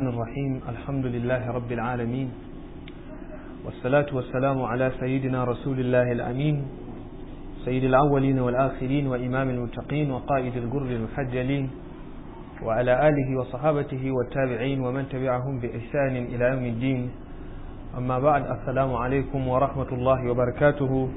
الرحيم الحمد لله رب العالمين والصلاة والسلام على سيدنا رسول الله الأمين سيد الأولين والآخرين وإمام المتقين وقائد الجر المحجلين وعلى آله وصحابته والتابعين ومن تبعهم بإحسان إلى يوم الدين أما بعد السلام عليكم ورحمة الله وبركاته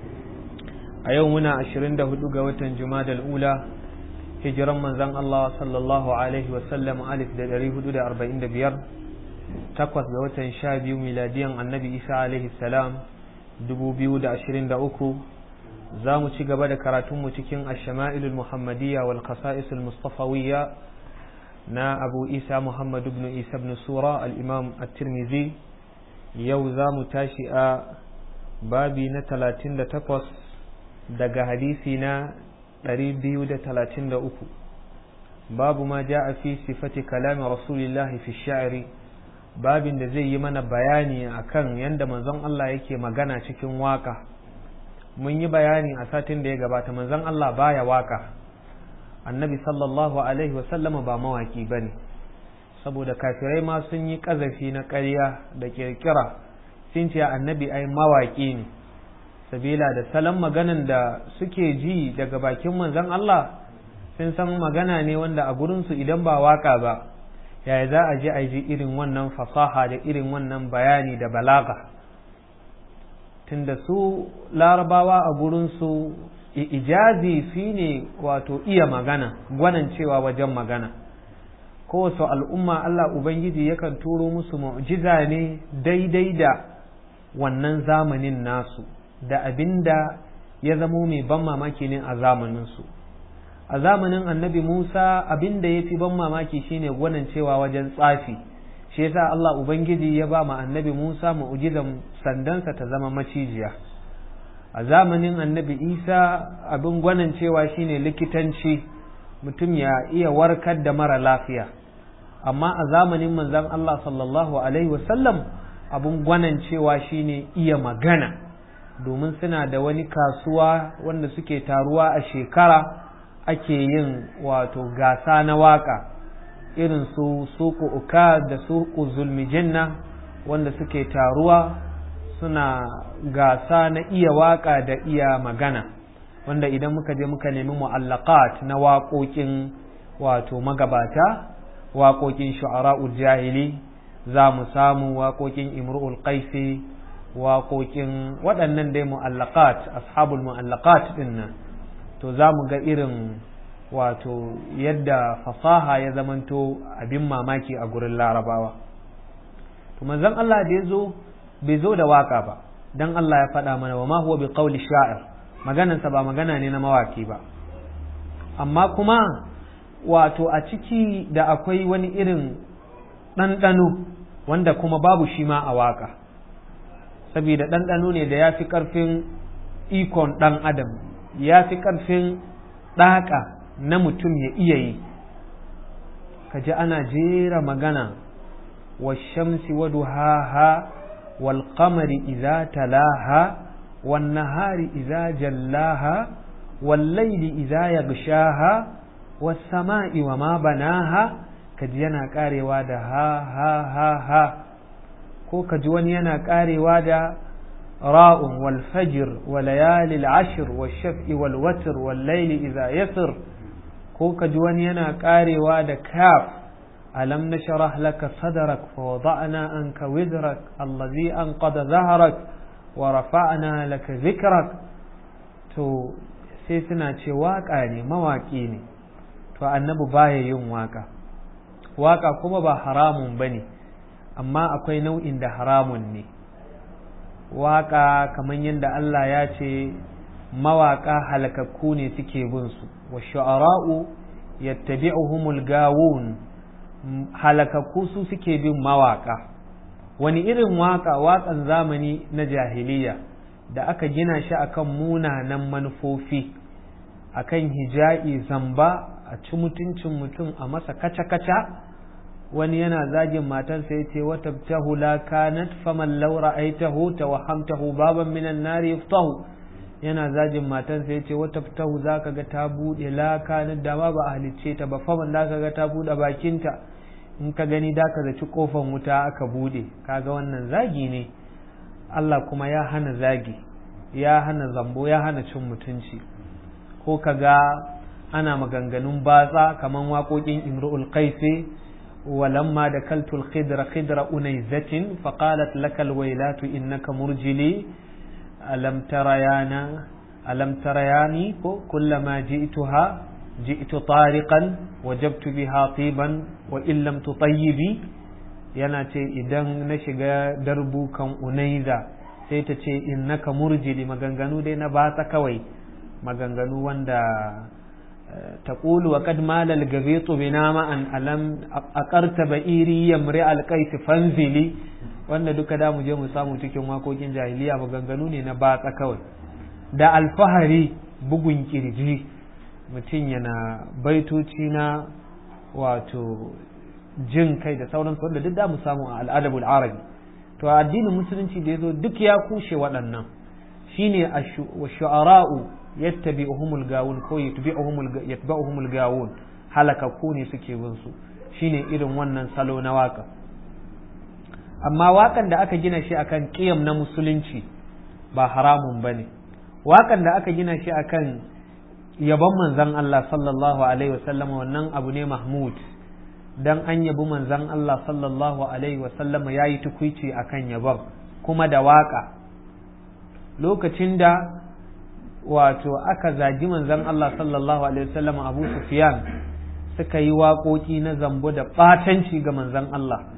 أيومنا عشرين دهدوغ وتن جماد الأولى hijiran manzan Allah sallallahu Alaihi wasallam alif da ɗari hudu da arba'in da biyar takwas ga watan sha biyu miladiyan annabi isa alaihi salam dubu biyu da ashirin da uku za mu ci gaba da karatunmu cikin ashama'ilul muhammadiyya wal qasa'isul mustafawiyya na abu isa muhammad ibn isa ibn sura al-imam at-tirmidhi yau za mu tashi a babi na talatin da takwas daga hadisi na 233 babu ma ja a fi sifati kalami rasulillahi fi sha'iri babin da zai yi mana bayani akan yadda manzon Allah yake magana cikin waka mun yi bayani a satin da ya gabata manzon Allah baya waka annabi sallallahu alaihi wasallama ba mawaki ba ne saboda kafirai ma sun yi ƙazafi na ƙarya da kirkira sun ce annabi ai mawaki ne sabila da salon maganan da suke ji daga bakin manzon Allah sun san magana ne wanda a gurinsu idan ba waka ba yaya za a ji a ji irin wannan fasaha da irin wannan bayani da balaga tunda su larabawa a gurinsu ijazi fi ne wato iya magana gwanan cewa wajen magana kowace al'umma Allah Ubangiji yakan turo musu mu'jiza ne daidai da wannan zamanin nasu da abin da ya zamo mai ban mamaki ne a zamaninsu a zamanin annabi musa abin da ya fi ban mamaki shine gwanin cewa wajen tsafi shi yasa allah ubangiji ya ba ma annabi musa mu'ujizan sandansa ta zama macijiya a zamanin annabi isa abin gwanin cewa shine likitanci mutum ya iya warkar da mara lafiya amma a zamanin manzon allah sallallahu alaihi wasallam abin gwanin cewa shine iya magana domin suna da wani kasuwa wanda suke taruwa a shekara ake yin wato gasa na waka irin su suku uka da suku zulmijanna wanda suke taruwa suna gasa na iya waka da iya magana wanda idan muka je muka nemi mu'allaqat na waƙoƙin wato magabata waƙoƙin shu'ara'ul jahili za mu samu waƙoƙin imru'ul qaisi waƙoƙin waɗannan dai mu'allaqat ashabul mu'allaqat ɗin nan to za mu ga irin wato yadda fasaha ya zamanto abin mamaki a gurin larabawa to manzon Allah da ya zo bai zo da waka ba dan Allah ya faɗa mana wa ma huwa bi qawli sha'ir maganarsa ba magana ne na mawaki ba amma kuma wato a ciki da akwai wani irin ɗanɗano wanda kuma babu shi ma a waka saboda ɗanɗano ne da ya fi ƙarfin ikon ɗan adam ya fi ƙarfin ɗaƙa na mutum ya iya yi ka ji ana jera magana wa shamsi wa duhaha wal qamari idza talaha wan nahari idza jallaha wal layli idza yaghshaha was sama'i wa ma banaha kaji yana karewa da ha ha ha ha ko ka ji wani yana karewa da ra'un wal fajr wa layalil ashr wal shaf'i wal watr wal layli idha yasr ko ka ji wani yana karewa da kaf alam nashrah laka sadrak fa wada'na anka wizrak allazi anqada dhahrak wa rafa'na laka dhikrak to sai suna ce waka ne mawaki ne to annabi baya yin waka waka kuma ba haramun bane amma akwai nau'in da haramun ne waƙa kamar yadda Allah ya ce mawaƙa halakakku ne suke bin su wa shu'ara'u yattabi'uhumul gawun halakakku su suke bin mawaƙa wani irin waƙa waƙan zamani na jahiliya da aka gina shi akan munanan manufofi akan hija'i zamba a ci mutuncin mutum a masa kaca-kaca wani yana zagin matarsa ya ce wata tahu la kanat faman law ra'aytahu tawahhamtahu baban minan nari yaftahu yana zagin matarsa ya ce wata tahu zaka ga ta bude la kanat da ma ba a halicce ta ba faman zaka ga ta bude bakinta in ka gani da ka zaci kofan wuta aka bude kaga wannan zagi ne Allah kuma ya hana zagi ya hana zambo ya hana cin mutunci ko ka ga ana maganganun batsa kaman waƙoƙin imru'ul qaisi ولما دكلت الخضر خضر أنيزة فقالت لك الويلات إنك مرجلي ألم تريانا ألم ترياني كلما جئتها جئت طارقا وجبت بها طيبا وإن لم تطيبي yana ce idan na shiga darbu kan unaiza sai ta ce innaka murjili maganganu dai na batsa kawai maganganu wanda تقول وقد مال الغبيط بنا أن ألم أقرت بئيري يمرئ القيس فانزلي wanda duka da mu je mu samu cikin wakokin jahiliya maganganu ne na batsa kawai da alfahari bugun kirji mutum yana baitoci na wato jin kai da sauransu wanda duk da mu samu a al'adabul arabi to addinin musulunci da ya zo duk ya kushe waɗannan shine shu'ara'u yattabi'uhumul gawun ko yatba'uhumul gawun halakakku ne suke bin su shine irin wannan salo na waka amma wakan da aka gina shi akan qiyam na musulunci ba haramun bane wakan da aka gina shi akan yabon manzon Allah sallallahu alaihi wasallam wannan abu ne mahmud dan an yabi manzon Allah sallallahu alaihi wasallam yayi tukuici akan yabon kuma da waka lokacin da wato aka zagi manzon Allah sallallahu alaihi wasallam Abu Sufyan suka yi waƙoƙi na zambo da ɓatanci ga manzon Allah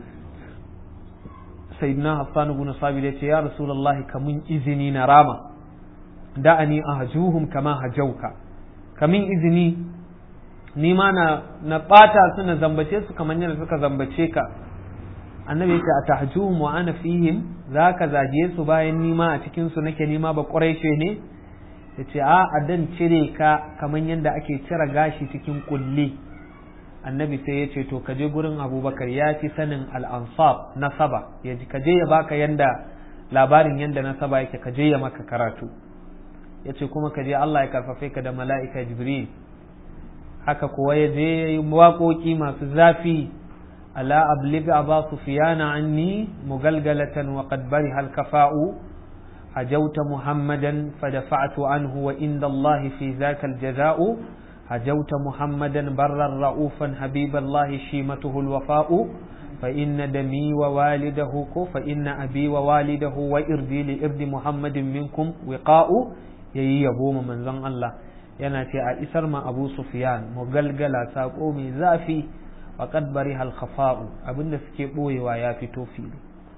sayyidina Hassan ibn Sabit ya ce ya Rasulullahi kamun izini na rama da'ani ahjuhum kama hajauka kamin izini ni ma na na ɓata su na zambace su kamar yadda suka zambace ka annabi ya ce a tahjuhum wa ana fihim zaka zage su bayan nima a cikin su nake nima ba ƙuraishe ne ya ce a dan cire ka kamar yadda ake cire gashi cikin kulli annabi sai ya ce to ka je gurin abubakar ya fi sanin al'ansab nasaba ya ji ka je ya baka yanda labarin yanda nasaba yake ka je ya maka karatu ya ce kuma ka je Allah ya karfafe ka da mala'ika jibril haka kuwa ya je ya yi waƙoƙi masu zafi ala abliga aba sufiyana anni mugalgalatan wa qad bari hal kafa'u هجوت محمدا فدفعت عنه وإن الله في ذاك الجزاء هجوت محمدا برا رؤوفا حبيب الله شيمته الوفاء فإن دمي ووالده فإن أبي ووالده وإردي لإرد محمد منكم وقاء يي يبوم من زن الله yana ce a isar ma abu sufyan mugalgala saƙo mai zafi wa bari hal khafa'u abinda suke ɓoyewa ya fito fili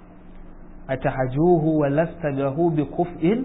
atahajuhu wa lasta lahu bi kuf'in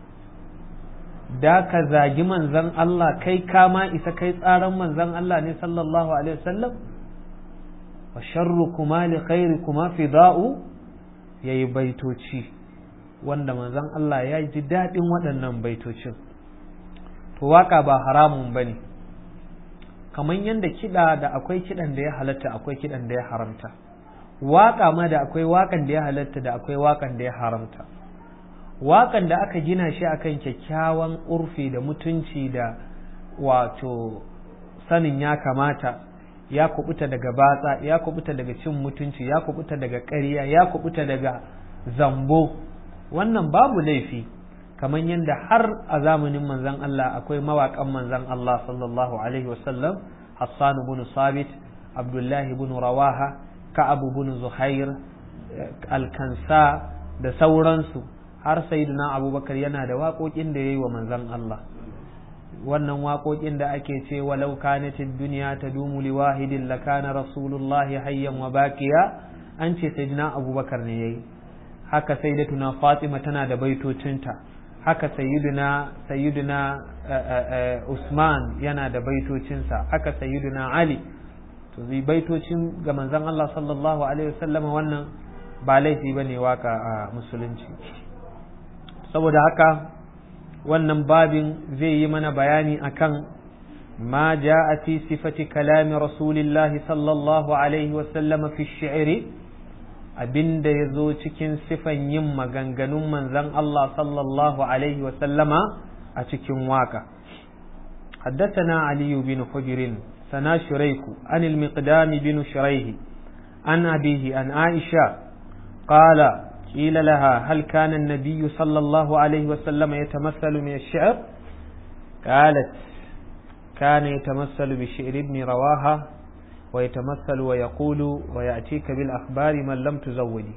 da ka zagi manzon Allah kai kama isa kai tsaran manzon Allah ne sallallahu alaihi wasallam wa sharrukuma li khairikuma fida'u yayi baitoci wanda manzon Allah ya ji daɗin waɗannan baitocin to waka ba haramun bane kamar yadda kiɗa da akwai kiɗan da ya halatta akwai kiɗan da ya haramta waƙa ma da akwai waƙan da ya halatta da akwai waƙan da ya haramta waƙan da aka gina shi akan kyakkyawan urfi da mutunci da wato sanin ya kamata ya kubuta daga batsa ya kubuta daga cin mutunci ya kubuta daga ƙarya ya kubuta daga zambo wannan babu laifi kamar yadda har a zamanin manzon Allah akwai mawaƙan manzon Allah sallallahu alaihi wasallam Hassan ibn Sabit Abdullahi ibn Rawaha Ka'ab ibn Zuhair Alkansa da sauransu har sayyidina Abubakar yana da waƙoƙin da yayi wa manzon Allah wannan waƙoƙin da ake ce walau kanatid dunya tadumu li wahidin lakana rasulullahi hayyan wa baqiya an ce sayyidina Abubakar ne yayi haka sayyidatuna Fatima tana da baitocinta haka sayyiduna sayyiduna Usman yana da baitocinsa haka sayyiduna Ali to zai baitocin ga manzon Allah sallallahu alaihi wasallam wannan ba laifi bane waka a musulunci saboda haka wannan babin zai yi mana bayani akan ma ja'a fi sifati kalami rasulillahi sallallahu alaihi wasallam fi shi'ri abinda ya zo cikin sifan yin maganganun manzon Allah sallallahu alaihi wasallama a cikin waka حدثنا علي بن حجر سنا شريك عن المقدام بن شريه عن أبيه عن عائشة قال قيل لها هل كان النبي صلى الله عليه وسلم يتمثل من الشعر قالت كان يتمثل بشعر ابن رواها ويتمثل ويقول ويأتيك بالأخبار من لم تزودي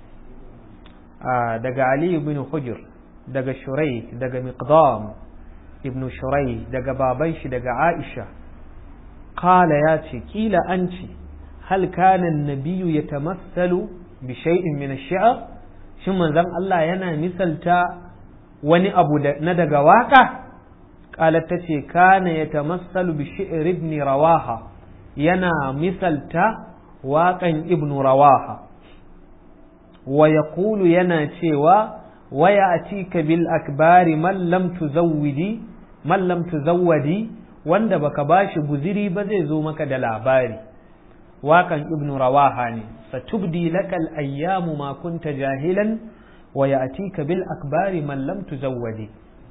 آه دق علي بن حجر دق شريك دق مقدام ابن شريك دق بابيش دق عائشة قال ياتي قيل أنت هل كان النبي يتمثل بشيء من الشعر shin manzon Allah yana misalta wani abu na daga waka qalat tace kana yatamassalu bi shi'r ibn rawaha yana misalta waƙan ibn rawaha wa yaqulu yana cewa wa ya'tika bil akbari man lam tuzawwidi man lam tuzawwadi wanda baka bashi guziri ba zai zo maka da labari waƙan ibn rawaha ne satubdi lakal ayyamu ma kunta jahilan wa ya'tika bil akbari man lam tuzawwadi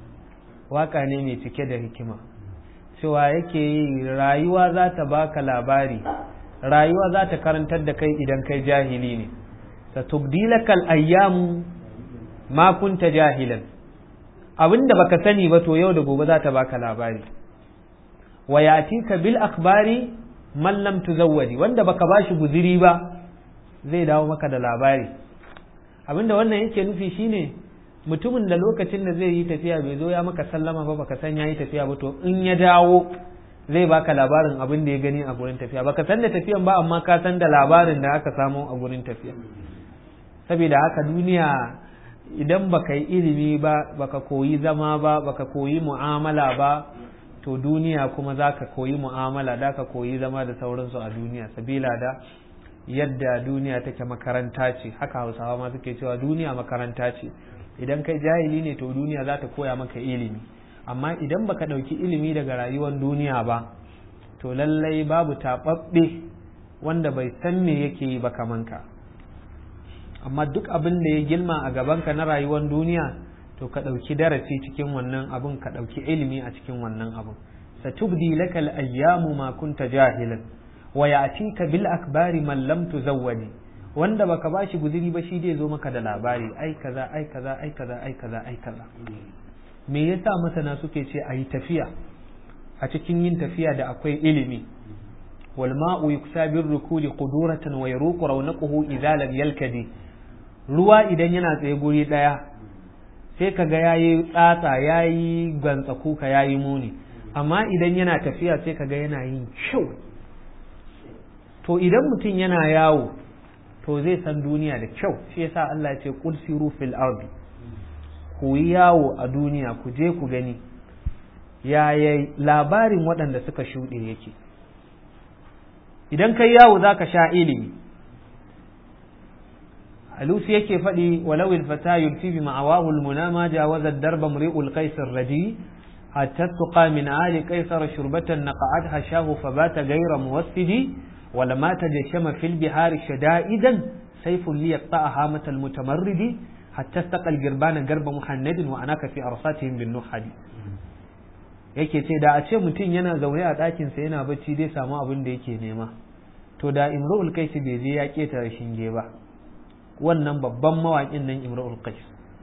waka ne mai cike da hikima cewa yake yi rayuwa za ta baka labari rayuwa za ta karantar da kai idan kai jahili ne satubdi lakal ayyamu ma kunta jahilan abinda baka sani ba to yau da gobe za ta baka labari wa ya'tika bil akbari man lam tuzawwadi wanda baka bashi guziri ba zai dawo maka da labari abinda wannan yake nufi shine mutumin da lokacin da zai yi tafiya bai zo ya maka sallama ba baka san yayi tafiya ba to in ya dawo zai baka labarin abin da ya gani a gurin tafiya baka san da tafiyan ba amma ka san da labarin da aka samu a gurin tafiya saboda haka duniya idan baka yi ilimi ba baka koyi zama ba baka koyi mu'amala ba to duniya kuma za ka koyi mu'amala da ka koyi zama da sauransu a duniya sabila da yadda duniya take makaranta ce haka hausawa ma suke cewa duniya makaranta ce idan kai jahili ne to duniya za ta koya maka ilimi amma idan baka ɗauki ilimi daga rayuwar duniya ba to lallai babu taɓaɓɓe wanda bai san me yake yi ba kamanka amma duk abin da ya gilma a gabanka na rayuwar duniya to ka ɗauki darasi cikin wannan abun ka ɗauki ilimi a cikin wannan abun satubdi lakal ayyamu ma kunta jahilan wa ya'tika bil akbari man lam tuzawwadi wanda baka bashi guziri ba shi zai zo maka da labari ai kaza ai kaza ai kaza ai kaza ai kaza me yasa masana suke ce ayi tafiya a cikin yin tafiya da akwai ilimi wal ma'u yuksa bir rukuli quduratan wa yaruqu rawnaquhu idza lam yalkadi ruwa idan yana tsaye guri daya sai ka ga yayi tsatsa yayi gantsa kuka yayi muni amma idan yana tafiya sai ka ga yana yin kyau to idan mutum yana yawo to zai san duniya da kyau shi yasa Allah ya ce qul siru fil ardi ku yi yawo a duniya ku je ku gani yaya labarin waɗanda suka shuɗe yake idan kai yawo za ka sha ilimi alusi yake faɗi walau ilfata yulfi bi ma'awahu almuna ma jawaza darba mri'ul qaisar radi hatta tuqa min ali qaisar shurbatan naqa'at hashahu fabata ghayra muwassidi wala ma tajashama fil bihari shada'idan sayfun li yaqta'aha matal mutamarridi hatta istaqal girbana garba muhannadin wa anaka fi arsatihim bin nuhadi yake ce da a ce mutum yana zaune a ɗakinsa yana bacci zai samu abin da yake nema to da imrul kaisi bai je ya ƙetare shinge ba wannan babban mawaƙin nan imrul qais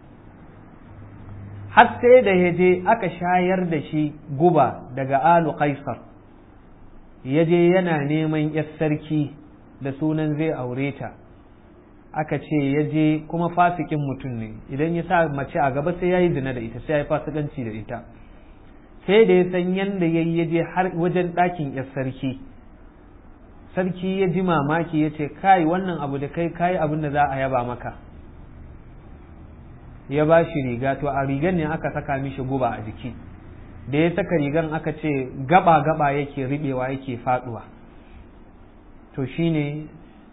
har sai da ya je aka shayar da shi guba daga alu qaisar ya je yana neman yar sarki da sunan zai aure ta aka ce ya je kuma fasikin mutum ne idan ya sa mace a gaba sai ya yi zina da ita sai ya yi fasikanci da ita sai da ya san yadda ya yi ya je har wajen ɗakin yar sarki sarki ya ji mamaki ya ce kai wannan abu da kai kayi abin da za a yaba maka ya ba shi riga to a rigar ne aka saka mishi guba a jiki da ya saka rigar aka ce gaba gaba yake riɓewa yake faɗuwa to shine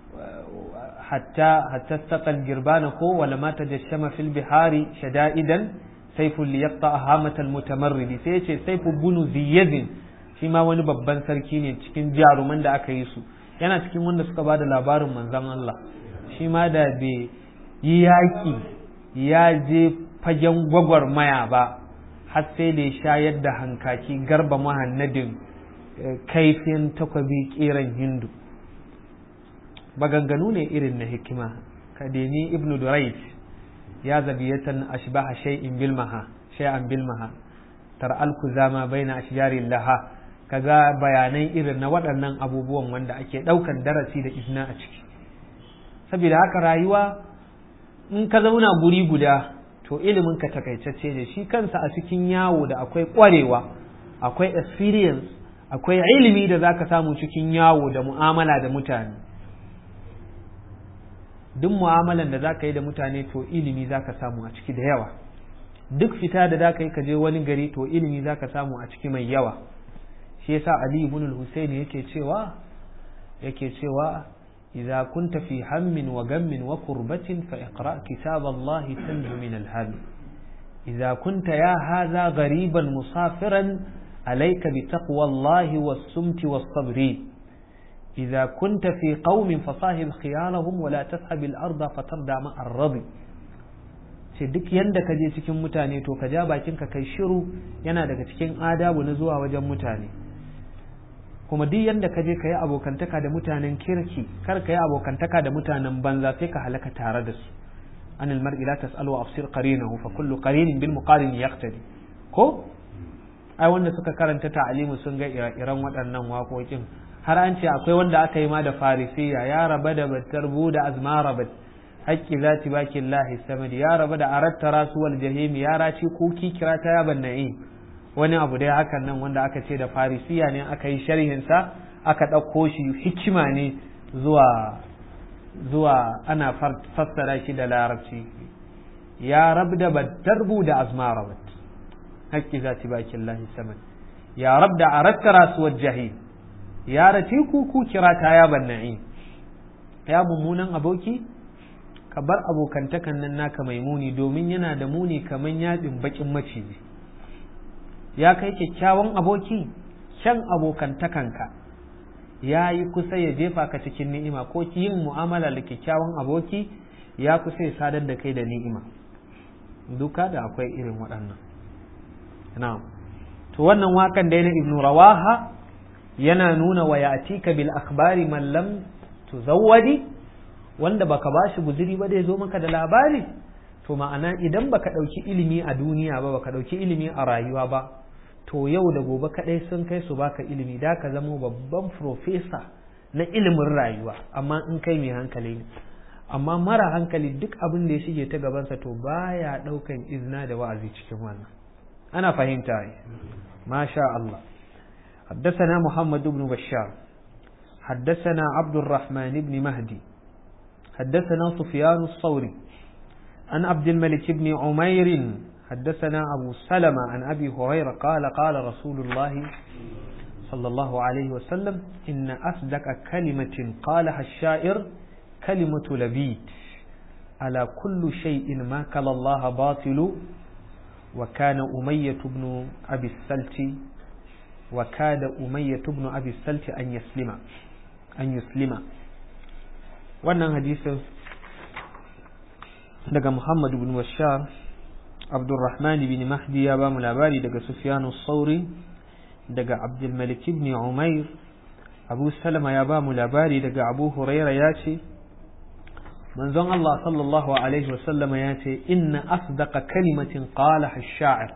hatta hatta saqal girbana ko wala ma tajashama fil bihari shada'idan sayful liyaqta hamatal mutamarridi sai yace sayfu bunu ziyadin shi ma wani babban sarki ne cikin jaruman da aka yi su yana cikin wanda suka ba da labarin manzon Allah shi ma da bai yi yaƙi ya je fagen gwagwarmaya ba har sai da ya shayar da hankaki garba mahannadin kaifin takwabi kiran hindu maganganu ne irin na hikima ka deni ibnu durayt ya zabiyatan ashbaha shay'in bilmaha shay'an bilmaha tar'al kuzama baina ashjarin laha kaga bayanai irin na waɗannan abubuwan wanda ake ɗaukan darasi da izina a ciki saboda haka rayuwa in ka zauna guri guda to ilimin ka takaitacce ne shi kansa a cikin yawo da akwai ƙwarewa akwai experience akwai ilimi da zaka samu cikin yawo da mu'amala da mutane duk mu'amalan da zaka yi da mutane to ilimi zaka samu a ciki da yawa duk fita da zaka yi ka je wani gari to ilimi zaka samu a ciki mai yawa shi yasa Ali ibn al-Husayn yake cewa yake cewa idza kunta fi hammin wa gammin wa kurbatin fa iqra kitab Allah tanju min al-ham idza kunta ya hadha ghariban musafiran alayka bi taqwa Allah was-sumti was-sabri إذا كنت في قوم فصاحب خيالهم ولا تسحب الأرض فتردع مع الرضي ce duk yanda ka je cikin mutane to ka ja bakin ka kai shiru yana daga cikin adabu na zuwa wajen mutane kuma duk yanda ka je ka yi abokantaka da mutanen kirki kar ka yi abokantaka da mutanen banza sai ka halaka tare da su an almar'i la tas'al wa afsir qarinahu fa kullu qarinin bil muqarin yaqtadi ko ai wanda suka karanta ta'alimu sun ga ire-iren waɗannan waƙoƙin har an ce akwai wanda aka yi ma da farisiya ya raba da battar da azmara bat haƙƙi zati bakin lahi samadi ya raba da aratta rasuwal jahimi ya raci kuki kira ta yaban na'i wani abu dai hakan nan wanda aka ce da farisiya ne aka yi sharhinsa aka ɗauko shi hikima ne zuwa zuwa ana fassara shi da larabci ya rab da battar da azmara bat haƙƙi zati bakin lahi samadi ya rab da aratta rasuwal jahimi ya race ku ku kira ta ya banna'i ya mummunan aboki ka bar abokantakan nan naka mai muni domin yana da muni kaman yaɗin bakin maciji ya kai kyakkyawan aboki shan abokantakanka ya yi kusa ya jefa ka cikin ni'ima ko yin mu'amala da kyakkyawan aboki ya kusa ya sadar da kai da ni'ima duka da akwai irin waɗannan na'am to wannan wakan da na ibnu rawaha yana nuna wa yatika bil akhbari man lam tuzawwadi wanda baka bashi guzuri ba da zo maka da labari to ma'ana idan baka dauki ilimi a duniya ba baka dauki ilimi a rayuwa ba to yau da gobe kadai sun kai su baka ilimi da ka zama babban profesa na ilimin rayuwa amma in kai mai hankali ne amma mara hankali duk abin da ya shige ta gabansa to baya daukan izina da wa'azi cikin wannan ana fahimta masha Allah حدثنا محمد بن بشار حدثنا عبد الرحمن بن مهدي حدثنا سفيان الصوري عن عبد الملك بن عمير حدثنا أبو سلمة عن أبي هريرة قال قال رسول الله صلى الله عليه وسلم إن أصدق كلمة قالها الشاعر كلمة لبيد على كل شيء ما كل الله باطل وكان أمية بن أبي السلت وكاد أمية بن أبي السلت أن يسلم أن يسلم wannan hadisin daga Muhammad bin Bashar Abdurrahman bin Mahdi ya ba mu labari daga Sufyan sauri daga Abdul Malik ibn Umair Abu Salama ya ba mu labari daga Abu Huraira ya ce manzon Allah sallallahu alaihi wasallam ya ce inna asdaqa kalimatin qala ash-sha'ir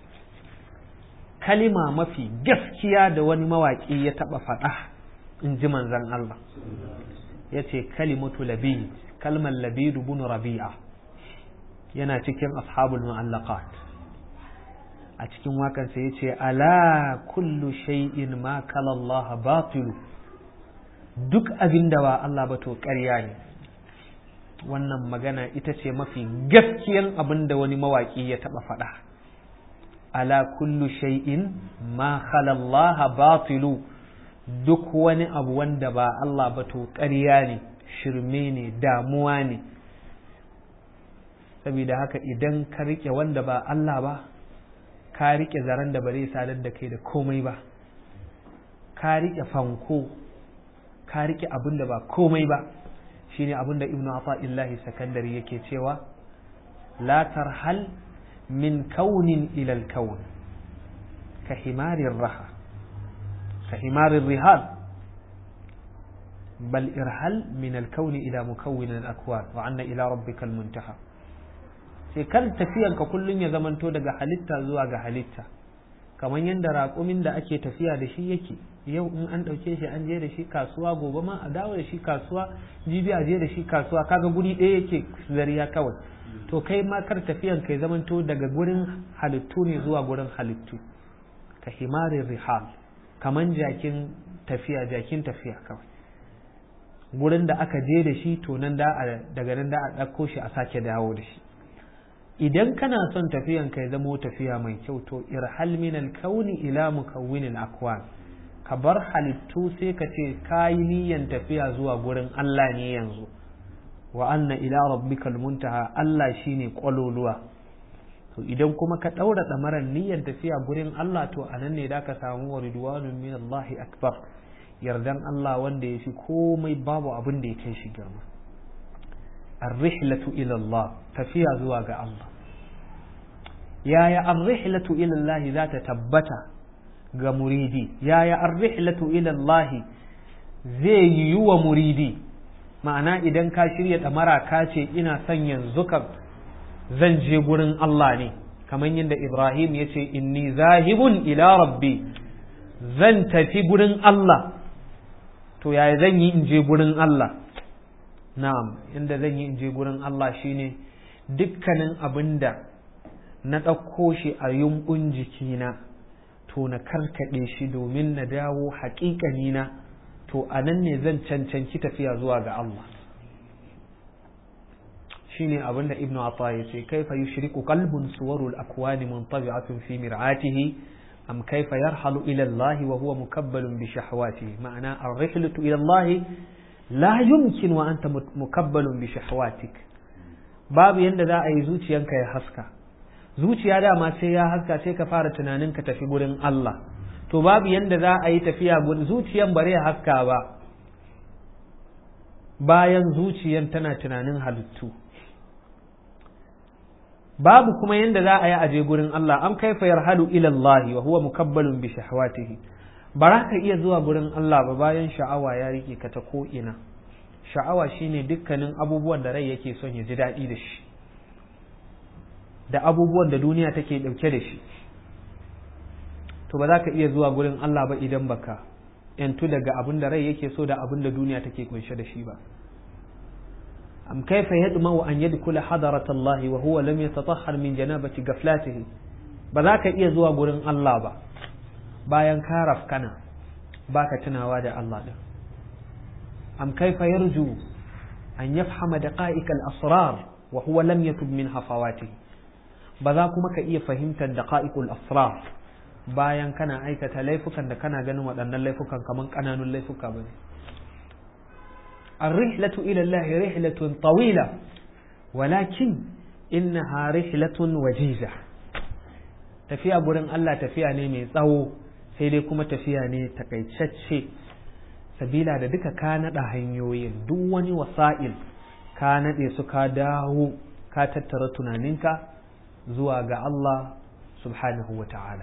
kalima mafi gaskiya da wani mawaƙi ya taɓa faɗa in ji manzan Allah ya ce kalimatu labid kalmar labid bin rabi'a yana cikin ashabul mu'allaqat a cikin wakansa ya ce ala kullu shay'in ma kala Allah batilu duk abin da ba Allah ba to ƙarya ne wannan magana ita ce mafi gaskiyan abin da wani mawaƙi ya taɓa faɗa ala kullu shay'in ma khala Allah batilu duk wani abu wanda ba Allah ba to ƙarya ne shirme ne damuwa ne saboda haka idan ka rike wanda ba Allah ba ka rike zaren da ba zai sadar da kai da komai ba ka rike fanko ka rike abin da ba komai ba shine abin da ibnu ata'illahi sakandari yake cewa la tarhal min kaunin ilal kaun ka himarin raha ka himarin rihal bal irhal min al-kauni ila mukawwin al-akwan wa anna ila rabbika al-muntaha sai kar tafiyanka kullum ya zamanto daga halitta zuwa ga halitta kamar yadda raƙumin da ake tafiya da shi yake yau in an ɗauke shi an je da shi kasuwa gobe ma a dawo da shi kasuwa jibi a je da shi kasuwa kaga guri ɗaya yake zariya kawai to kai ma kar tafiyan kai zamanto daga gurin halittu ne zuwa gurin halittu ka himarin rihal kaman jakin tafiya jakin tafiya kawai gurin da aka je da shi to nan da daga nan da a ɗauko shi a sake dawo da shi idan kana son tafiyan ka ya zamo tafiya mai kyau to irhal min alkauni ila mukawwinil akwan ka bar halittu sai ka ce kayi niyan tafiya zuwa gurin Allah ne yanzu wa anna ila rabbikal muntaha Allah shine kwaloluwa to idan kuma ka daura damaran niyyar tafiya gurin Allah to anan ne da ka samu wa ridwanun min Allah akbar yardan Allah wanda ya fi komai babu abin da ya kai shi girma الرحلة إلى الله تفيا زواج الله يا يا الرحلة إلى الله ذات تبتا ga muridi yaya arrihlatu ila Allah zai yi wa muridi ma'ana idan ka shirya ɗamara ka ce ina son yanzu kan zan je gurin Allah ne kamar yadda Ibrahim ya ce inni zahibun ila rabbi zan tafi gurin Allah to yaya zan yi in je gurin Allah na'am inda zan yi in je gurin Allah shine dukkanin abin da na ɗauko shi a yumbun jikina to na karkaɗe shi domin na dawo haƙiƙanina to a nan ne zan cancanci tafiya zuwa ga Allah shine abin da ibnu Atha ya ce kaifa yushriku qalbun suwarul akwani muntabi'atun fi mir'atihi am kaifa yarhalu ila Allah wa huwa mukabbalun bi shahawatihi ma'ana ar-rihlatu ila Allah la yumkin wa anta mukabbalun bi shahwatik babu yanda za a yi zuciyanka ya haska zuciya dama sai ya haska sai ka fara tunanin ka tafi gurin Allah to babu yanda za a yi tafiya gurin zuciyan bare ya haska ba bayan zuciyan tana tunanin halittu babu kuma yanda za a yi aje gurin Allah am kaifa yarhalu ila Allah wa huwa mukabbalun bi shahwatihi ba za ka iya zuwa gurin Allah ba bayan sha'awa ya rike ka ta ko'ina sha'awa shine dukkanin abubuwan da rai yake son ya ji daɗi da shi da abubuwan da duniya take ɗauke da shi to ba za ka iya zuwa gurin Allah ba idan baka yantu daga abin da rai yake so da abin da duniya take kunshe da shi ba am kaifa yadma wa an yadkhula hadarat Allah wa huwa lam yatatahhar min janabati ghaflatihi ba za ka iya zuwa gurin Allah ba bayan ka rafkana baka tunawa da Allah din am kaifa yarju an yafhama daqa'iq al-asrar wa huwa lam yatub min hafawatihi ba za kuma ka iya fahimtar daqa'iqul asrar bayan kana aikata laifukan da kana ganin waɗannan laifukan kaman ƙananun laifuka bane الرحلة إلى الله رحلة طويلة ولكن إنها رحلة وجيزة tafiya gurin Allah tafiya ne mai tsawo sai dai kuma tafiya ne takaitacce sabila da duka ka naɗa hanyoyin duk wani wasa'il ka naɗe su ka dawo ka tattara tunaninka zuwa ga Allah subhanahu wa ta'ala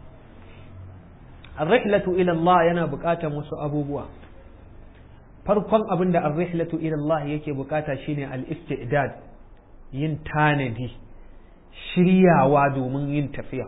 ar-rihlatu ila Allah yana buƙatar wasu abubuwa farkon abin da ar-rihlatu ila Allah yake bukata shine al-istidad yin tanadi shiryawa domin yin tafiya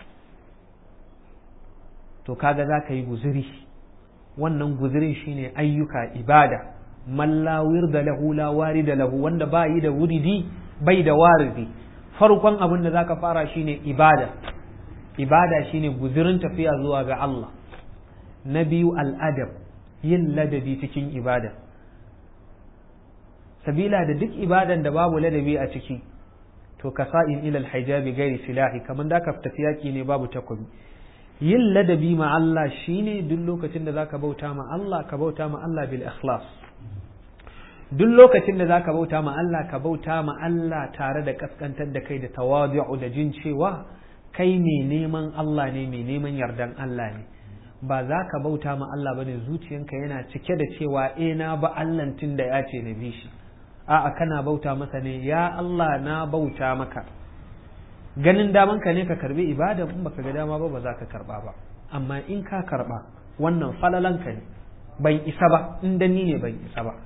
to kaga za ka yi guzuri wannan guzurin shine ayyuka ibada mallawir da lahu la da lahu wanda ba yi da wuridi bai da waridi farkon abin da zaka fara shine ibada ibada shine guzurin tafiya zuwa ga Allah na biyu al'adab yin ladabi cikin ibada sabila da duk ibadan da babu ladabi a ciki to ka sa'in ilal hijabi gairi silahi kamar da ka tafi yaki ne babu takobi yin ladabi ma Allah shine duk lokacin da zaka bauta ma Allah ka bauta ma Allah bil ikhlas duk lokacin da zaka bauta ma Allah ka bauta ma Allah tare da kaskantar da kai da tawadu'u da jin cewa kai mai neman Allah ne mai neman yardan Allah ne ba za ka bauta ma Allah bane zuciyanka yana cike da cewa eh na ba Allah tun da ya ce na bi shi a'a kana bauta masa ne ya Allah na bauta maka ganin daman ka ne ka karbi ibada in baka ga dama ba ba za ka karba ba amma in ka karba wannan falalanka ne ban isa ba in dan ni ne ban isa ba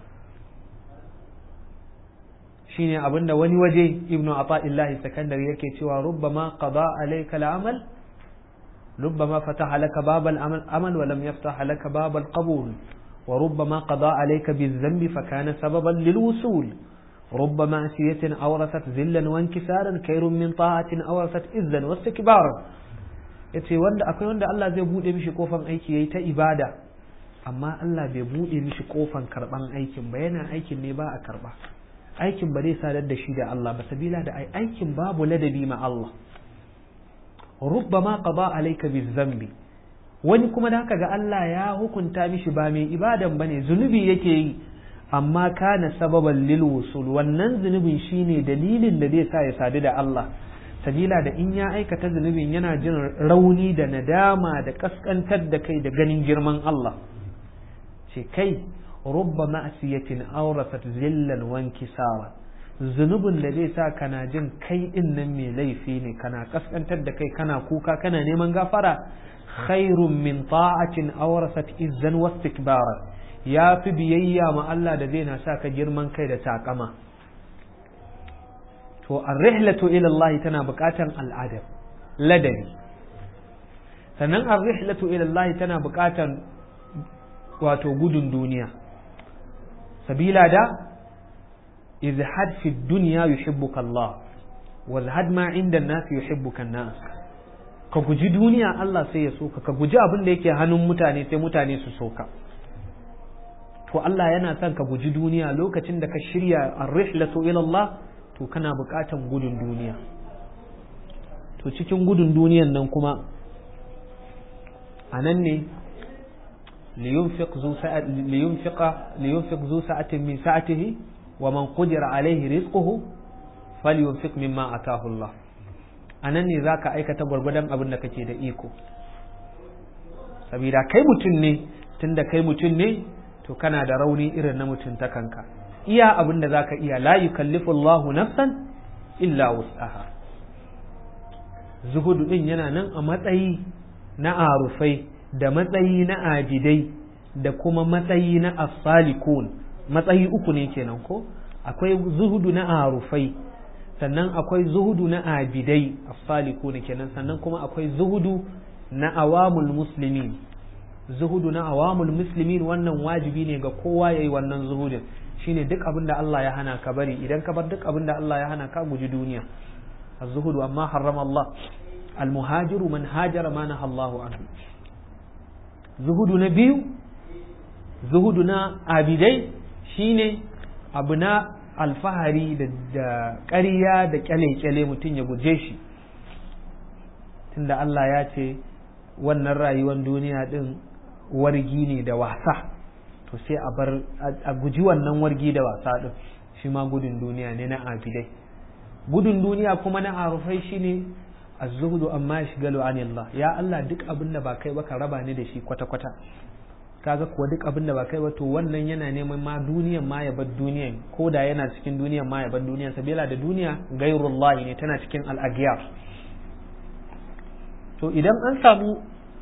shine abinda wani waje ibnu ata'illahi sakandari yake cewa rubbama qada alayka al-amal rubbama fataha laka babal amal amal wa lam yaftah laka babal qabul wa rubbama qada alayka biz-dhanbi fa kana sababan lil-wusul رب معصية أورثت ذلا وانكسارا خير من طاعة أورثت إذا واستكبارا yace wanda akwai wanda Allah zai bude mishi kofan aiki yayi ta ibada amma Allah bai bude mishi kofan karban aikin ba yana aikin ne ba a karba aikin ba zai sadar da shi da Allah ba sabila da aikin babu ladabi ma Allah rubbama qada alayka bizambi wani kuma da haka ga Allah ya hukunta mishi ba mai ibadan bane zunubi yake yi amma kana sababan lil wusul wannan zunubin shine dalilin da zai sa ya sadu da Allah sabila da in ya aikata zunubin yana jin rauni da nadama da kaskantar da kai da ganin girman Allah ce kai rubba ma'asiyatin aurasat zillan wankisara zunubin da zai sa kana jin kai din nan mai laifi ne kana kaskantar da kai kana kuka kana neman gafara khairun min ta'atin aurasat izzan wastikbara ya fi biyayya ma Allah da zai na sa ka girman kai da takama to ar-rihlatu ila Allah tana buƙatan al'adab ladabi sannan ar-rihlatu ila Allah tana buƙatan wato gudun duniya sabila da izhad fi dunya yuhibbuka Allah wa zahad ma inda an-nas yuhibbuka an-nas ka guji duniya Allah sai ya soka ka guji abin da yake hannun mutane sai mutane su soka to Allah yana son ka guji duniya lokacin da ka shirya ar-rihlatu ila Allah to kana buƙatan gudun duniya to cikin gudun duniyan nan kuma a nan ne liyunfiq zu sa'atin min sa'atihi wa man qudira alaihi rizquhu falyunfiq mimma atahu Allah a nan ne zaka aikata gwargwadon abin da kake da iko sabida kai mutum ne tunda kai mutum ne to kana da rauni irin na mutum ta kanka iya abin da zaka iya la yukallifu Allahu nafsan illa wus'aha zuhudu din yana nan a matsayi na arufai da matsayi na abidai da kuma matsayi na asalikun matsayi uku ne kenan ko akwai zuhudu na arufai sannan akwai zuhudu na abidai asalikun kenan sannan kuma akwai zuhudu na awamul muslimin zuhudu na awamul muslimin wannan wajibi ne ga kowa yayi wannan zuhudin shine duk abin da Allah ya hana ka bari idan ka bar duk abin da Allah ya hana ka guji duniya az-zuhudu amma harrama Allah al-muhajiru man hajara ma naha Allahu anhu zuhudu na biyu zuhudu na abidai shine abu na alfahari da ƙarya da kyale-kyale mutum ya guje shi tunda Allah ya ce wannan rayuwar duniya din wargi ne da wasa to sai a bar a guji wannan wargi da wasa din shi ma gudun duniya ne na abidai gudun duniya kuma na arufai shine az-zuhdu amma yashgalu anillah ya Allah duk abin da ba kai ba ka raba ni da shi kwata kwata kaga kuwa duk abin da ba kai ba to wannan yana neman ma duniyan ma ya bar duniyan ko da yana cikin duniyan ma ya bar duniyan sabila da duniya gairullahi ne tana cikin al-aghyar to idan an samu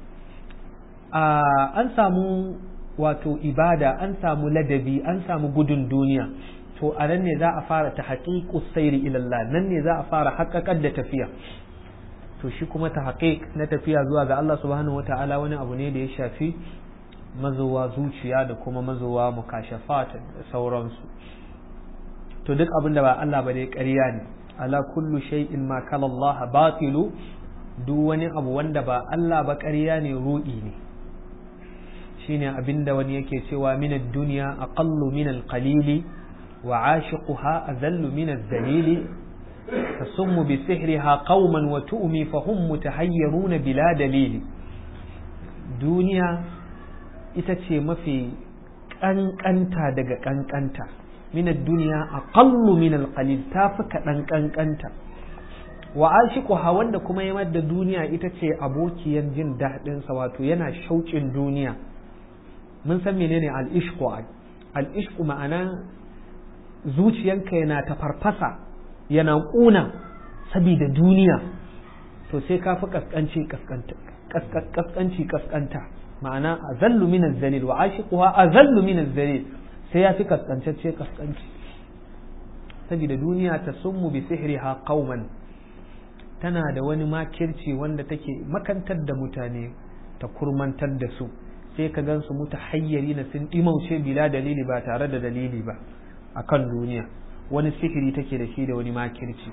an samu wato ibada an samu ladabi an samu gudun duniya to a nan ne za a fara ta haƙiƙu sairi ilallah nan ne za a fara haƙaƙar da tafiya to shi kuma ta haƙiƙ na tafiya zuwa ga Allah subhanahu wata'ala wani abu ne da ya shafi mazowa zuciya da kuma mazowa mukashafat da sauransu to duk abin da ba Allah ba dai ƙarya ne ala kullu shay'in ma kala Allah batilu duk wani abu wanda ba Allah ba ƙarya ne ruɗi ne shine abinda wani yake cewa min ad-dunya aqallu min al-qalili wa 'ashiquha adallu min ad-dalili tasummu bi sihriha qauman wa tu'mi fa hum mutahayyirun bila dalili duniya ita ce mafi kankanta daga kankanta min ad-dunya aqallu min al-qalil tafi kaɗan kankanta wa ashiquha wanda kuma ya da duniya ita ce abokiyan jin daɗinsa wato yana shauƙin duniya mun san menene al'ishku al'ishku ma'ana zuciyanka yana ta farfasa yana ƙuna saboda duniya to sai ka fi kaskanci kaskanci kaskanta ma'ana azallu min az-zalil wa ashiquha azallu min az-zalil sai ya fi kaskantacce kaskanci saboda duniya ta summu bi sihriha qauman tana da wani makirci wanda take makantar da mutane ta kurmantar da su sai ka gansu muta hayyari na sun dimauce bila dalili ba tare da dalili ba akan duniya wani sihiri take da shi da wani makirci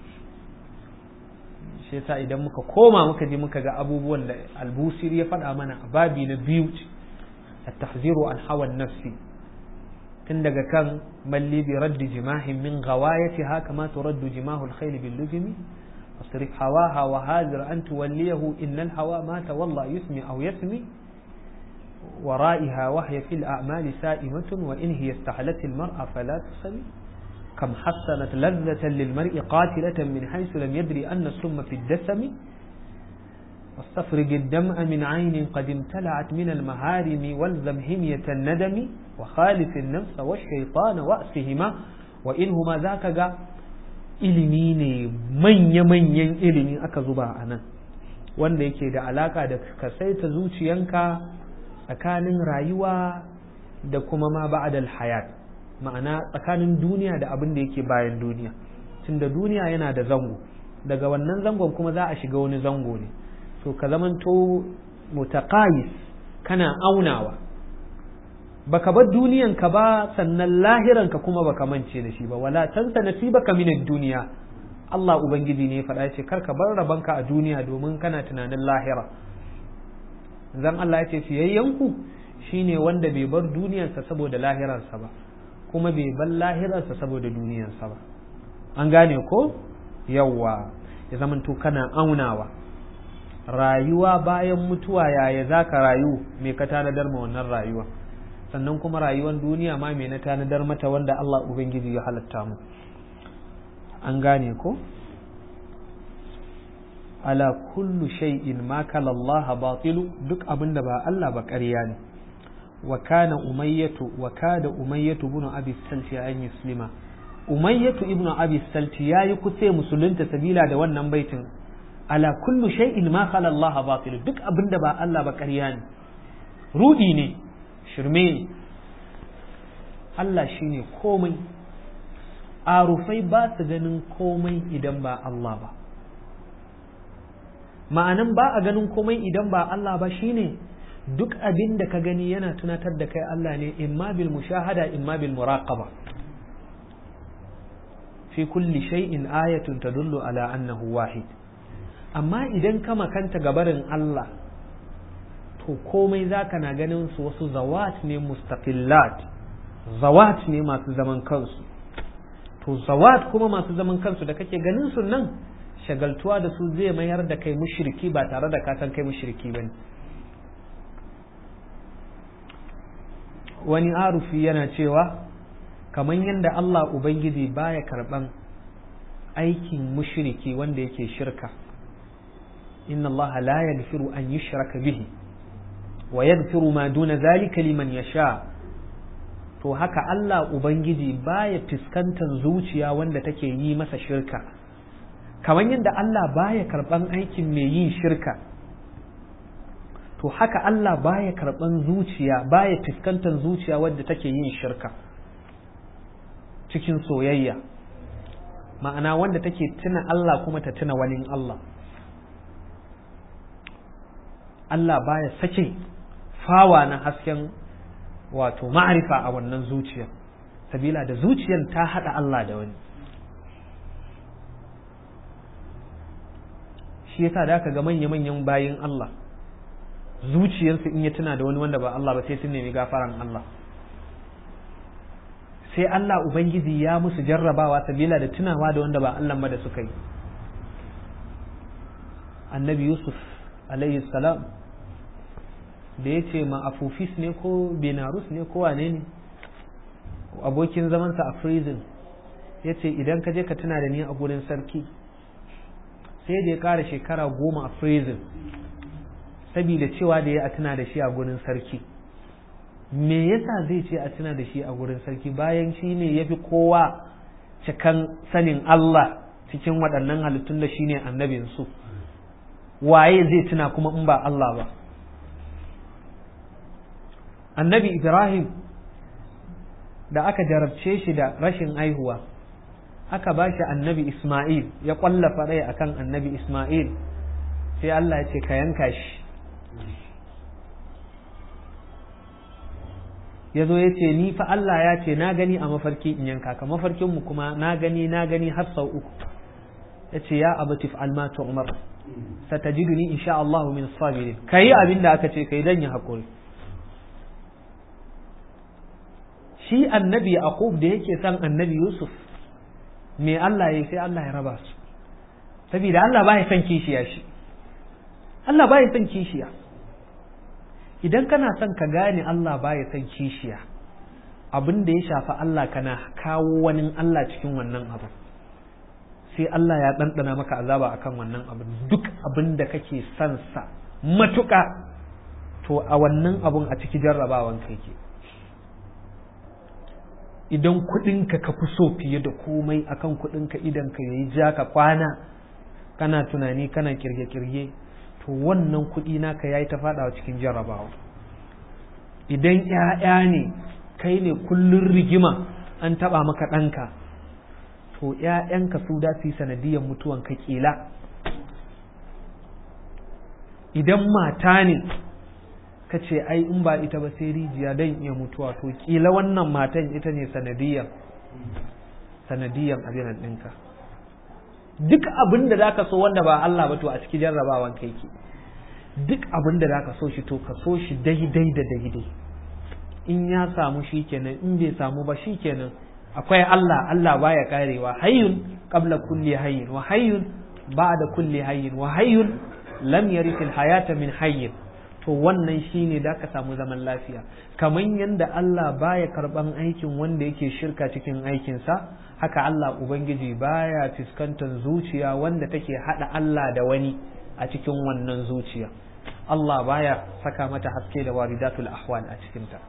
shi yasa idan muka koma muka je muka ga abubuwan da albusir ya faɗa mana a babi na biyu at-tahziru an hawan nafsi tun daga kan malli bi raddi jimahin min ghawayatiha kama turaddu jimahu al-khayl bil lujmi wasrif hawaha wa hadir an tuwalliyahu inna al-hawa ma tawalla yusmi aw yasmi ورائها وهي في الأعمال سائمة وإن هي استحلت المرأة فلا تسمي كم حسنت لذة للمرء قاتلة من حيث لم يدري أن السم في الدسم واستفرج الدمع من عين قد امتلعت من المهارم والزم همية الندم وخالف النفس والشيطان وأسهما وإنهما ذاك جاء ilimi ne manya-manyan ilimi aka zuba a nan wanda yake da alaka da ka saita zuciyanka tsakanin rayuwa da kuma ma ba'adal hayat ma'ana tsakanin duniya da abin da yake bayan duniya tunda duniya yana da zango daga wannan zangon kuma za a shiga wani zango ne so ka zamanto mutaqayis kana aunawa baka bar duniyan ka ba sannan lahiran ka kuma baka mance da shi ba wala tansa nasibaka min duniya Allah ubangiji ne ya faɗa ce kar ka bar rabanka a duniya domin kana tunanin lahira zan Allah ya ce fiyayyanku shine wanda bai bar duniyarsa saboda lahirarsa ba kuma bai bar lahirarsa saboda duniyarsa ba an gane ko yawwa ya zamanto kana aunawa rayuwa bayan mutuwa yaya za ka rayu me ka tanadar ma wannan rayuwa sannan kuma rayuwar duniya ma me na tanadar mata wanda Allah Ubangiji ya halatta mu an gane ko ala kullu shay'in ma kala Allah batilu duk abin da ba Allah ba ƙarya ne wa kana umayyatu wa kada umayyatu ibn abi salti an yuslima umayyatu ibn abi salti yayi kusa musulunta sabila da wannan baitin ala kullu shay'in ma khala Allah batilu duk abin da ba Allah ba ƙarya ne rudi ne shirme ne Allah shine komai arufai ba su ganin komai idan ba Allah ba ma'anan ba a ganin komai idan ba Allah ba shine duk abin da ka gani yana tunatar da kai Allah ne imma bil mushahada imma bil muraqaba fi kulli shay'in ayatun tadullu ala annahu wahid amma idan ka makanta gabarin Allah to komai zaka na ganin su wasu zawat ne mustaqillat zawat ne masu zaman kansu to zawat kuma masu zaman kansu da kake ganin su nan shagaltuwa da su zai mayar da kai mushriki ba tare da ka san kai mushriki bane wani arufi yana cewa kamar yadda Allah Ubangiji baya karban aikin mushriki wanda yake shirka inna Allah la yaghfiru an yushraka bihi wa yaghfiru ma duna zalika liman yasha to haka Allah Ubangiji baya fuskantar zuciya wanda take yi masa shirka kamar yadda Allah baya karban aikin mai yin shirka to haka Allah baya karban zuciya baya fuskantar zuciya wadda take yin shirka cikin soyayya ma'ana wanda take tuna Allah kuma ta tuna wani Allah Allah baya sake fawa na hasken wato ma'arifa a wannan zuciya sabila da zuciyar ta haɗa Allah da wani shi yasa da aka ga manya-manyan bayin Allah zuciyarsu in ya tuna da wani wanda ba Allah ba sai sun nemi gafaran Allah sai Allah Ubangiji ya musu jarrabawa sabila da tunawa da wanda ba Allah ba da suka yi annabi Yusuf alayhi salam da ya ce ma afufis ne ko benarus ne ko wane ne abokin zamansa a prison ya ce idan ka je ka tuna da ni a gurin sarki sai da ya ƙara shekara goma a prison saboda cewa da ya a tuna da shi a gurin sarki me yasa zai ce a tuna da shi a gurin sarki bayan shi ne ya fi kowa cikan sanin Allah cikin waɗannan halittun da shi ne annabinsu waye zai tuna kuma in ba Allah ba annabi ibrahim da aka jarabce shi da rashin aihuwa aka ba shi annabi isma'il ya kwallafa rai akan annabi isma'il sai Allah ya ce ka yanka shi ya zo ya ce ni fa Allah ya ce na gani a mafarki in yanka ka mafarkinmu kuma na gani na gani har sau uku ya ce ya abu tif almatu umar satajiduni insha Allah min sabirin kayi abin da aka ce kai dan ya hakuri shi annabi yaqub da yake son annabi yusuf me Allah ya sai Allah ya raba su saboda Allah ba ya son kishiya shi Allah ba ya son kishiya idan kana son ka gane Allah ba ya son kishiya abin da ya shafi Allah kana kawo wani Allah cikin wannan abu sai Allah ya ɗanɗana maka azaba akan wannan abin duk abin da kake son sa matuƙa to a wannan abun a ciki jarrabawan kai ke idan kuɗinka ka fi so fiye da komai akan kuɗinka idan ka yayi ja ka kwana kana tunani kana kirge-kirge to wannan kuɗi naka yayi ta faɗawa cikin jarrabawa idan ‘ya'ya ne kai ne kullun rigima an taɓa maka ɗanka to ‘ya'yanka su da su yi sanadiyar mutuwan ka ƙila idan mata ne ka ce ai in ba ita ba sai rijiya don iya mutuwa to ƙila wannan matan ita ne sanadiyar sanadiyar abinan ɗinka duk abin da zaka so wanda ba Allah ba to a cikin jarrabawan kai ke duk abin da zaka so shi to ka so shi daidai da daidai in ya samu shi kenan in bai samu ba shi kenan akwai Allah Allah baya karewa hayyun qabla kulli hayyin wa hayyun ba'da kulli hayyin wa hayyun lam yarith hayata min hayyin to wannan shine da ka samu zaman lafiya kamar yadda Allah baya karban aikin wanda yake shirka cikin aikinsa haka Allah Ubangiji baya fuskantar zuciya wanda take hada Allah da wani a cikin wannan zuciya Allah baya saka mata haske da waridatul ahwal a cikinta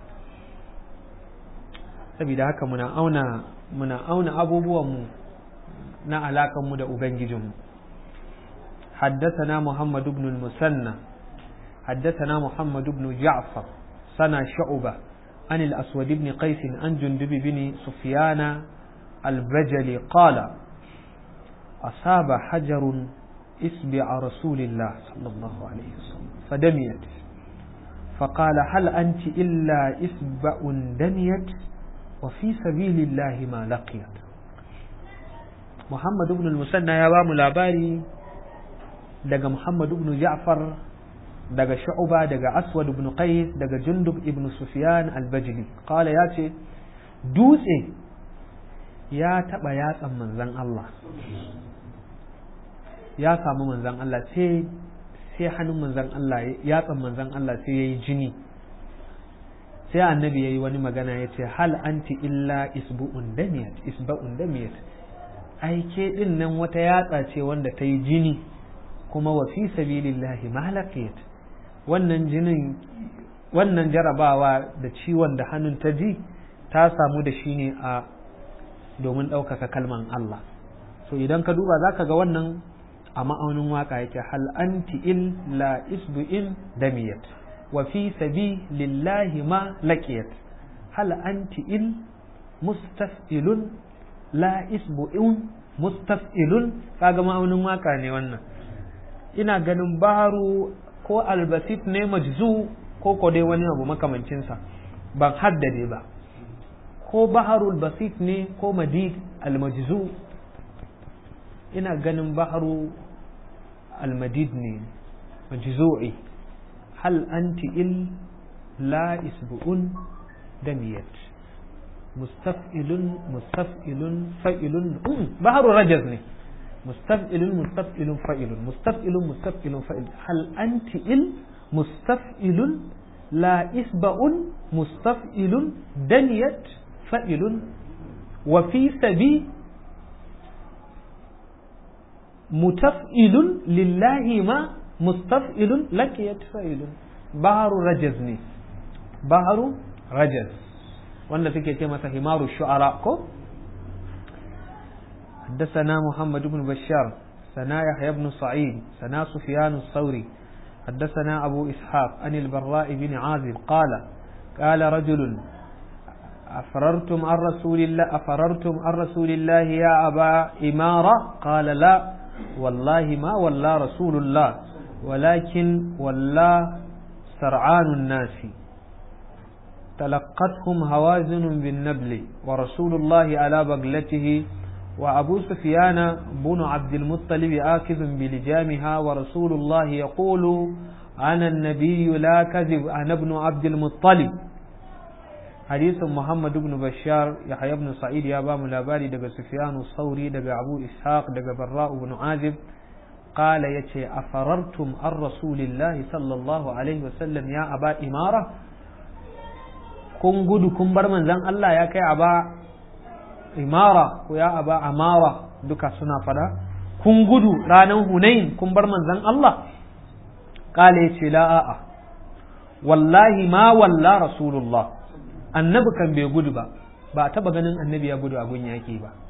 saboda haka muna auna muna auna abubuwanmu na alakanmu da Ubangijinmu حدثنا محمد بن المثنى حدثنا محمد بن جعفر سنة شعبة عن الأسود بن قيس عن جندب بن سفيان البجلي قال أصاب حجر إسبع رسول الله صلى الله عليه وسلم فدميت فقال هل أنت إلا إسبع دميت وفي سبيل الله ما لقيت محمد بن المثنى يا بام لاباري daga Muhammad ibn Ja'far daga Shu'ba daga Aswad ibn Qais daga Jundub ibn Sufyan al-Bajli qala ya ce dutse ya taba yatsan manzon Allah ya samu manzon Allah sai sai hannun manzon Allah yatsan manzon Allah sai yayi jini sai annabi yayi wani magana ya ce hal anti illa isbu'un damiyat isba'un damiyat ai ke din nan wata yatsa ce wanda ta yi jini kuma wa fi sabilillahi mahlaqiyat wannan jinin wannan jarabawa da ciwon da hannun ta ji ta samu da shi ne a domin ɗaukaka kalman Allah so idan ka duba zaka ga wannan a ma'aunin waka yake hal anti illa isbu'in damiyat wa fi sabilillahi ma laqiyat hal anti il mustaf'ilun la isbu'un mustaf'ilun kaga ma'aunin waka ne wannan ina ganin baharu ko albasit ne majzu ko ko dai wani abu makamancinsa ban haddade ba ko baharul basit ne ko madid almajzu ina ganin baharu almadid ne majzu'i hal anti il la isbu'un damiyat mustaf'ilun mustaf'ilun fa'ilun baharu rajaz ne مستفئل مستفئل فائل مستفئل مستفئل فائل هل أنت إل مستفئل لا إسبأ مستفئل دنيت فائل وفي سبي متفئل لله ما مستفئل لكيت فائل بحر رجزني بحر رجز wanda suke ce masa himaru shu'ara ko حدثنا محمد بن بشار سنا يحيى بن سعيد سنا سفيان الثوري حدثنا أبو إسحاق عن البراء بن عازب قال قال رجل أفررتم عن رسول الله أفررتم عن رسول الله يا أبا إمارة قال لا والله ما ولا رسول الله ولكن ولا سرعان الناس تلقتهم هوازن بالنبل ورسول الله على بغلته وأبو سفيان بن عبد المطلب آكذ بلجامها ورسول الله يقول أنا النبي لا كذب أنا ابن عبد المطلب حديث محمد بن بشار يحيى بن سعيد يا بام لاباري دغ سفيان الثوري دغ أبو إسحاق دغ براء بن عازب قال يتي أفررتم عن رسول الله صلى الله عليه وسلم يا أبا إمارة kun gudu kun bar manzan Allah ya kai aba imara ko ya aba amara duka suna fada kun gudu ranar hunain kun bar manzan Allah kale ce la a'a wallahi ma walla rasulullah annabi kan bai gudu ba ba taba ganin annabi ya gudu a gun yaki ba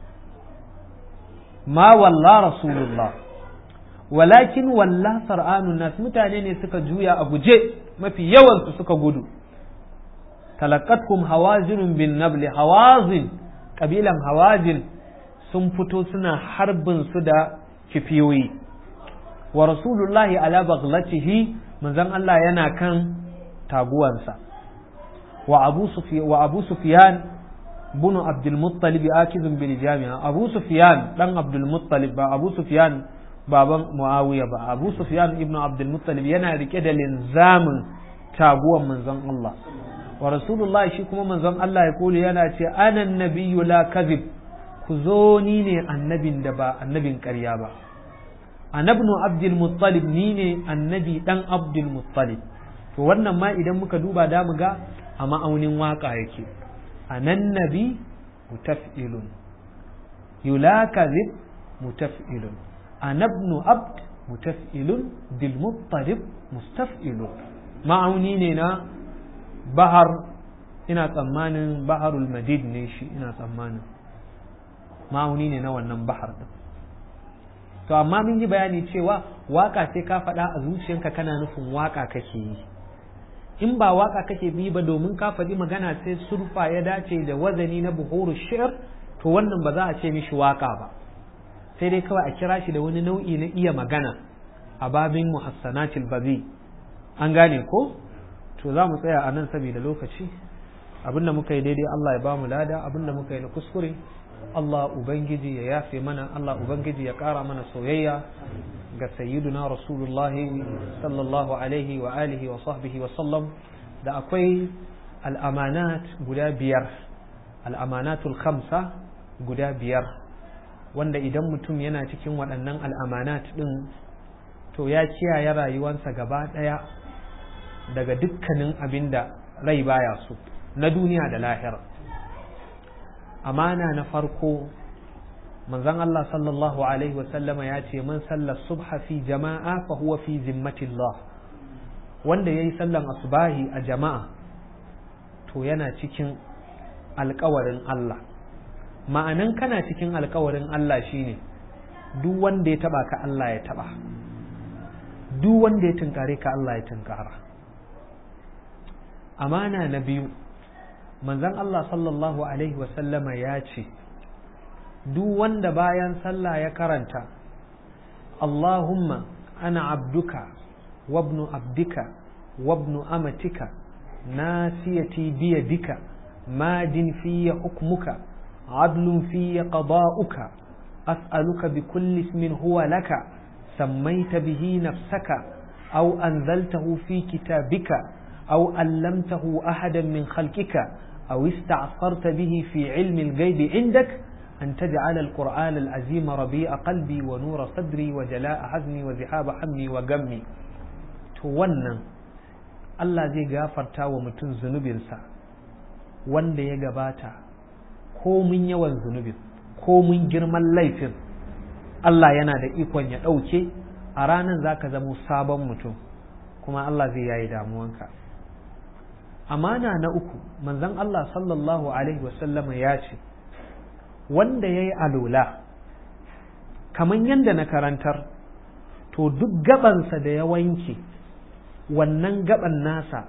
ma walla rasulullah walakin walla sar'anun nas mutane ne suka juya a guje mafi yawansu suka gudu talakatkum hawazinun bin nabli hawazin kabilan hawazin sun fito suna harbin su da kifiyoyi wa rasulullahi ala baghlatihi manzon Allah yana kan taguwansa wa abu sufyan wa abu sufyan bin abdul muttalib akizun bil jami'a abu sufyan dan abdul muttalib ba abu sufyan baban muawiya ba abu sufyan ibnu abdul muttalib yana rike da linzamin taguwan manzon Allah wa rasulullah shi kuma manzon Allah ya kuli yana ce ana nabiyyu la kadhib ku zo ni ne annabin da ba annabin ƙarya ba anabnu abdul muttalib ni ne annabi dan abdul muttalib to wannan ma idan muka duba da mu ga a ma'aunin waka yake anan nabi mutaf'ilun yula kadhib mutaf'ilun anabnu abd mutaf'ilun bil muttalib mustaf'ilun ma'auni ne na bahar ina tsammanin baharul madid ne shi ina tsammanin ma'auni ne na wannan bahar din to amma mun yi bayani cewa waka sai ka faɗa a zuciyanka kana nufin waka kake yi in ba waka kake bi ba domin ka faɗi magana sai surfa ya dace da wazani na buhuru shi'r to wannan ba za a ce mishi waka ba sai dai kawai a kira shi da wani nau'i na iya magana a babin muhassanatil bazi an gane ko to za mu tsaya a nan saboda lokaci abinda muka yi daidai Allah ya ba mu lada abinda muka yi na kuskure Allah Ubangiji ya yafe mana Allah Ubangiji ya ƙara mana soyayya ga sayyiduna Rasulullah sallallahu alaihi wa alihi wa sahbihi wa sallam da akwai al'amanat guda biyar al'amanatul khamsa guda biyar wanda idan mutum yana cikin waɗannan al'amanat ɗin to ya kiyaye rayuwansa gaba ɗaya daga dukkanin abin da rai baya so na duniya da lahira amana na farko manzon Allah sallallahu alaihi wasallama ya ce man sallar subha fi jama'a fa huwa fi zimmatillah wanda yayi sallan asubahi a jama'a to yana cikin alkawarin Allah ma'anan kana cikin alkawarin Allah shine duk wanda ya taba ka Allah ya taba duk wanda ya tunkare ka Allah ya tunkara amana na biyu manzon Allah sallallahu Alaihi wasallama ya ce duk wanda bayan sallah ya karanta Allahumma ana abduka wabnu abdika wabnu amatika nasiyati biyadika madin fiye hukmuka adlun fiye qada'uka as'aluka bi kulli ismin huwa laka sammaita bihi nafsaka aw anzaltahu fi kitabika أو علمته أحدا من خلقك أو استعصرت به في علم الغيب عندك أن تجعل القرآن العظيم ربيع قلبي ونور صدري وجلاء حزني وذهاب حمي وغمي wannan Allah zai gafarta wa mutum zunubinsa wanda ya gabata ko mun yawan zunubin ko mun girman laifin Allah yana da ikon ya ɗauke a ranar za ka zamo sabon mutum kuma Allah zai yayi damuwanka amana na uku manzon Allah sallallahu alaihi wasallama ya ce wanda ya yi alola kamar yadda na karantar to duk gabansa da ya wanke wannan gaban nasa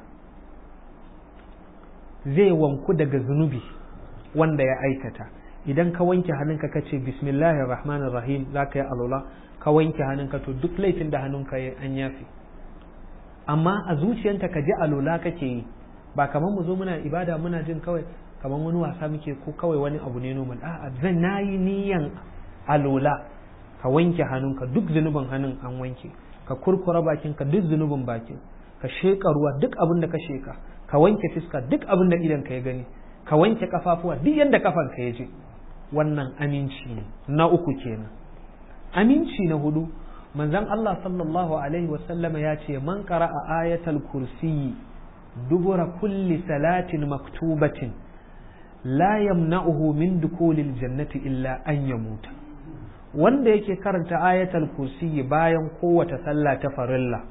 zai wanku daga zunubi wanda ya aikata idan ka wanke hannunka ka ce bismillahir rahmanir rahim za ka yi alula ka wanke hannunka to duk laifin da hannunka ya an yafi amma a zuciyanta ka ji alula kake yi ba kamar mu zo muna ibada muna jin kawai kamar wani wasa muke ko kawai wani abu ne normal a'a zan nayi niyan alula ka wanke hannunka duk zunubin hannun an wanke ka kurkura bakinka duk zunubin bakin ka sheka ruwa duk abin da ka sheka ka wanke fiska duk abin da idan ka ya gani ka wanke kafafuwa duk yadda kafan ka ya je wannan aminci ne na uku kenan aminci na hudu manzon Allah sallallahu alaihi wasallama ya ce man qara'a ayatal kursiyi dubura kulli salatin maktubatin la yamna'uhu min dukulil jannati illa an yamuta wanda yake karanta ayatal kursiyi bayan kowace sallah ta farilla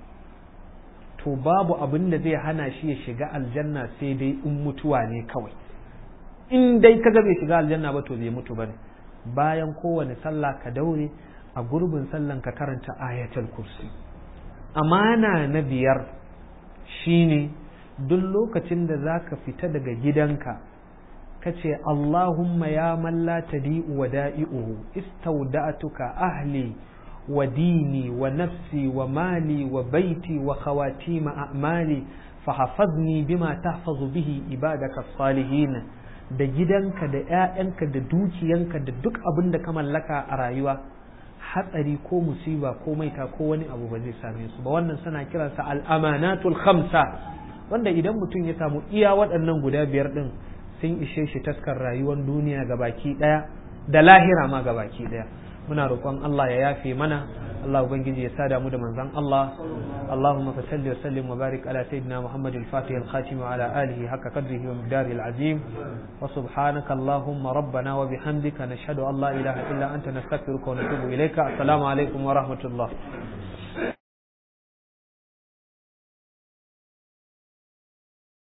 to babu abin da zai hana shi ya shiga aljanna sai dai in mutuwa ne kawai in dai kaga bai shiga aljanna ba to bai mutu bane bayan kowane sallah ka daure a gurbin sallan ka karanta ayatul kursi amana na biyar shine duk lokacin da zaka fita daga gidanka kace Allahumma ya man la tadi'u wa da'i'uhu istawda'tuka ahli wa dini wa nafsi wa mali wa baiti wa khawatima a'mali fahafazni bima tahfazu bihi ibadaka salihin da gidanka da 'ya'yanka da dukiyanka da duk abin da ka mallaka a rayuwa hatsari ko musiba ko maita ko wani abu ba zai same su ba wannan suna kiransa al'amanatul khamsa wanda idan mutum ya samu iya waɗannan guda biyar ɗin sun ishe shi taskar rayuwar duniya ga baki ɗaya da lahira ma ga baki ɗaya muna roƙon Allah ya yafe mana Allah ubangiji ya sada mu da manzon Allah Allahumma fa salli wa sallim wa barik ala sayyidina Muhammad al-Fatih al-Khatim wa ala alihi haqqa qadrihi wa miqdarihi al-azim wa subhanaka Allahumma rabbana wa bihamdika nashhadu an la ilaha illa anta nastaghfiruka wa natubu ilayka assalamu alaikum wa rahmatullah